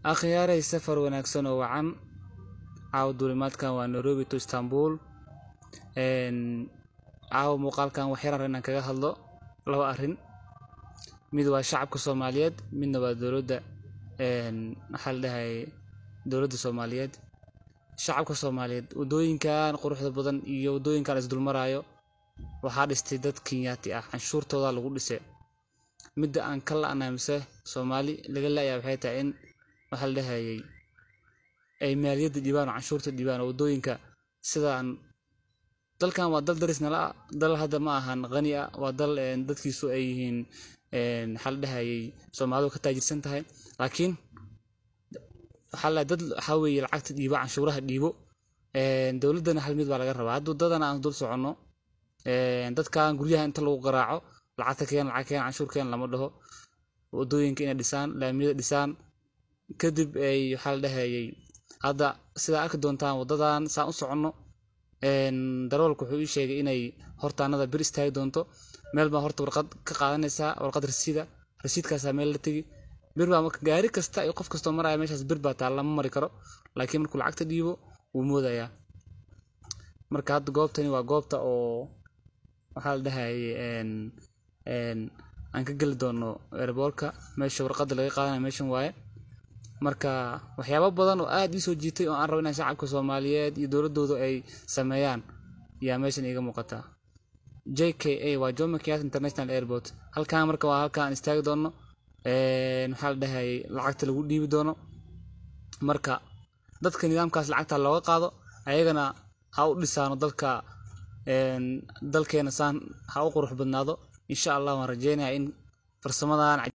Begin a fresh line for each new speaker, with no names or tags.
Akhyaaray safar wanaagsan oo wacan. Caawa duulimaadkan waa Nairobi to Istanbul. Een caawa muuqaalkan wax yar inaan kaga hadlo laba arrin. Mid waa shacabka Soomaaliyeed, midna waa dowladda een maxaa la dhahay dowladda Soomaaliyeed. Shacabka Soomaaliyeed wadooyinkan quruxda badan iyo wadooyinkan is dul maraayo waxaa dhistay dad Kenyaati ah canshuurtooda lagu dhisay. Midda aan ka la'anahay mise Soomaali laga la'yahay waxay tahay in waxa la dhahayay ay maaliyadda dhibaan oo canshuurta dhibaan oo wadooyinka sidaan dalkan waa dal daris nala ah dal hadda ma ahan qani ah waa dal een dadkiisu ay yihiin een maxaa la dhahayay Soomaalidu ka taajirsan tahay laakiin waxaa la dad waxa weeye lacagta dhiibo canshuuraha dhiibo een dowladdana hal mid baa laga rabaa hadda waddadan aan dul soconno een dadkan guryaha inta lagu garaaco lacagta keen lacag keen canshuur keen lama dhaho wadooyinka inay dhisaan laamiyada dhisaan kadib ay waxa la dhahayay hadda sida arki doontaan waddadan saan u soconno een darawalku wuxuu ii sheegay inay hortaanada bir istaagi doonto meel baa horta warqad ka qaadanaysaa warqad rasiida rasiidkaasaa meel la tegi bir baa marka gaari kasta iyo qof kastoo maraya meeshaas bir baa taalla ma mari karo laakiin markuu lacagta dhiibo wuu moodayaa marka hadda goobtani waa goobta oo waxaa la dhahayay een een aan ka geli doono airport-ka meesha warqadda laga qaadanayo meeshan waaye marka waxyaabo badan oo aad ii soo jiitay oo aan rabo inaan shacabka Soomaaliyeed iyo dowladooda ay sameeyaan yaa meeshan iiga muuqata JKA waa Jomo Kenyatta International Airport halkaan marka waa halkaan aan istaagi doono een waxaa la dhahayay lacagta lagu dhiibi doono marka dadka nidaamkaas lacagta looga qaado ayagana ha u dhisaano dalka een dalkeena saan ha u qurux badnaado insha Allah waan rajeynayaa in farsamadan